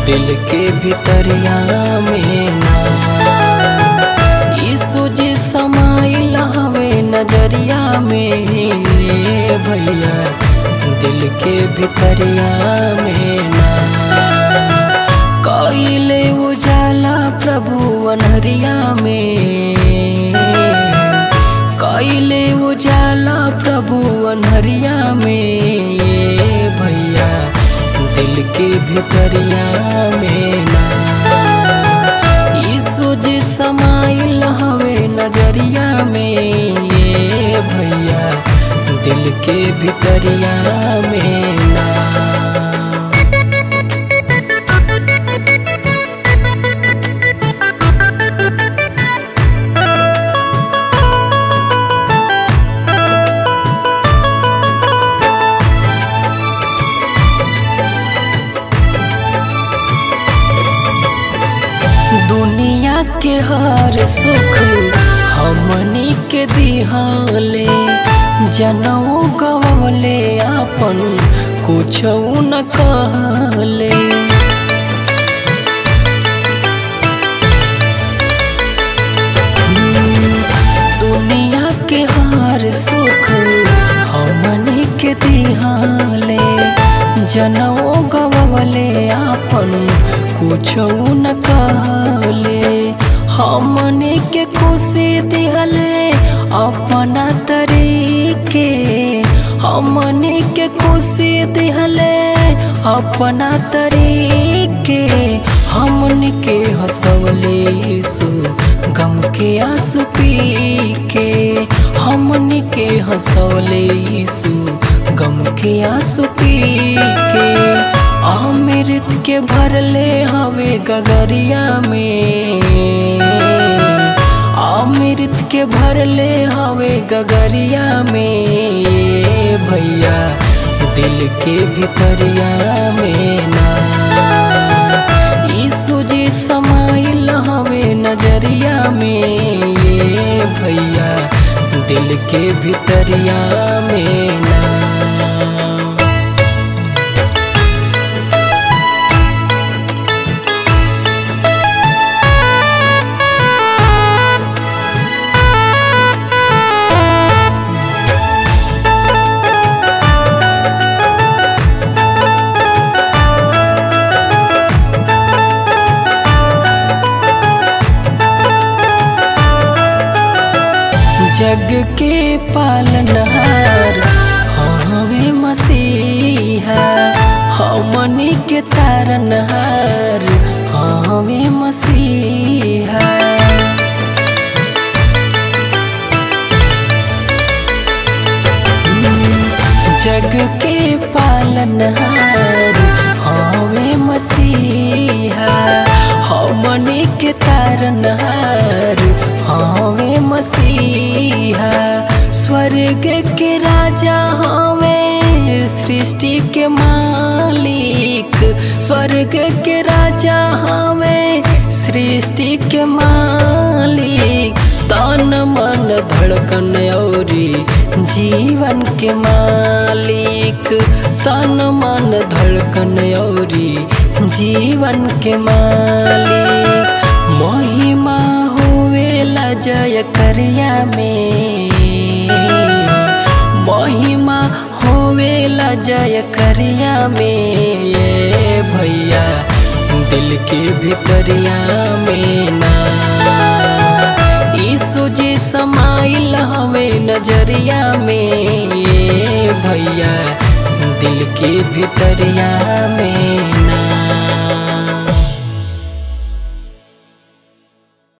दिल के भितरिया में ना यीशु जी समाइल हवे नजरिया में भैया दिल के भितरिया में ना कइले उजाला प्रभु अनहरिया में कइले उजाला प्रभु अनहरिया में भैया दिल के भितरिया में ना यीशु जी समाइल हवे नजरिया में भैया दिल के भितरिया में ना दुनिया के हर सुख हमनी के दिहाले जनऊ गवले आपन कुछ न कहले दुनिया के हर सुख हमनी के दिहाले जनऊ गवले आपन कुछ न कहले हमने के खुशी दिहले अपना तरीके हमने के खुशी दिहले अपना तरीके हमने के हंसवले यीशु गम के आंसू पी के हमने के हंसवले यीशु गम के आंसू पी के अमृत के भरले हवे गगरिया में अमृत के भरले हवे गगरिया में भैया दिल के भितरिया में ना यीशु जी समाइल हवे नजरिया में भैया दिल के भितरिया में ना जग के पालनहार हवे मसीहा हमनी के तारनहार हवे मसीहा जग के पालनहार हवे मसीहा हमनी के तारनहार हवे मसीहा स्वर्ग के राजा हवे सृष्टि के मालिक स्वर्ग के राजा हवे सृष्टि के मालिक तन मन धड़कन औरी जीवन के मालिक तन मन धड़कन औरी जीवन के मालिक महिमा होवेला जय करिया में महिमा होवेला जय करिया में भैया दिल के भितरिया में ना यीशु जी समाइल हवे नजरिया में भैया दिल के भितरिया में ना